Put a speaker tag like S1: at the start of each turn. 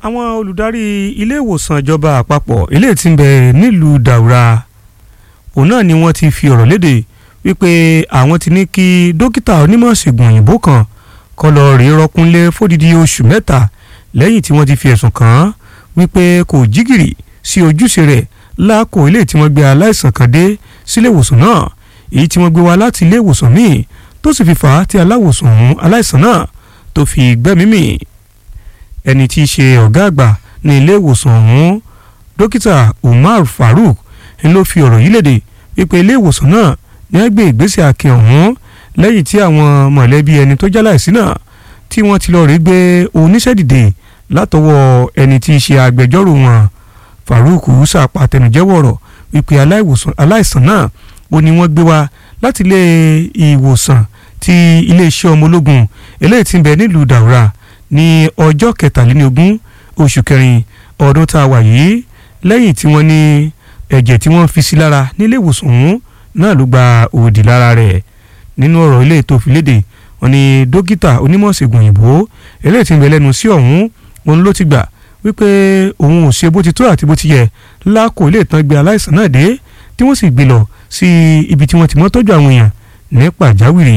S1: àwọn olùdarí ilé ìwòsàn ìjọba àpapọ̀ ilé tí ń bẹ nílùú Daura òun náà ni wọ́n ti fi ọ̀rọ̀ léde wípé àwọn ti ní kí dókítà onímọ̀ ṣègùn òyìnbó kan kó lọ rí rọkúnlé fódìdí oṣù mẹ́ta lẹ́yìn tí wọ́n ti fi ẹ̀sùn kàn án wípé kò jígìrì sí ojúṣe rẹ̀ láàkó ilé tí wọ́n gbé aláìsàn kan dé sílé ìwòsàn náà èyí tí wọ́n gbé wá láti ilé ìwòsàn míì tó sì fi fà á tí aláwòsàn ọ̀hún aláìsàn náà tó fi gbẹ́mìí mì ẹni tí í ṣe ọ̀gá àgbà ní ilé ìwòsàn ọ̀hún dókítà Umar Farouk ń ló fi ọ̀rọ̀ yìí léde wípé ilé ìwòsàn náà ní wọ́n gbé ìgbésẹ̀ akin ọ̀hún lẹ́yìn tí àwọn mọ̀lẹ́bí ẹni tó jáláìsí náà tí wọ́n ti lọ rí gbé oníṣẹ́ dìde látọwọ́ ẹni tí í ṣe agbẹjọ́rò wọn Farouk ṣàpàtẹnujẹ́wọ̀ ọ̀rọ̀ wípé aláìsàn náà ó ní wọ́n gbé wá láti ilé ìwòsàn ti iléeṣẹ́ ọmọ ológun eléyìí tí ń bẹ nílùú Daura ní ọjọ́ kẹtàlélógún oṣù kẹrin ọdún tá a wà yìí lẹ́yìn tí wọ́n ní ẹ̀jẹ̀ tí wọ́n fi sí lára nílé ìwòsàn ọ̀hún náà ló gba òdì lára rẹ̀ nínú ọ̀rọ̀ ilé tó fi léde wọ́n ní dókítà onímọ̀ ṣègùn òyìnbó eléyìí tí ń bẹ lẹ́nu sí ọ̀hún òun ló ti gbà wípé òun ò ṣe bó ti tó àti bó ti yẹ lákò ilé ìtàn gbé aláìsàn náà dé tí wọ́n sì gbé lọ sí ibi tí wọ́n ti mọ́ tọ́jú àwọn èèyàn ní pàjáwìrì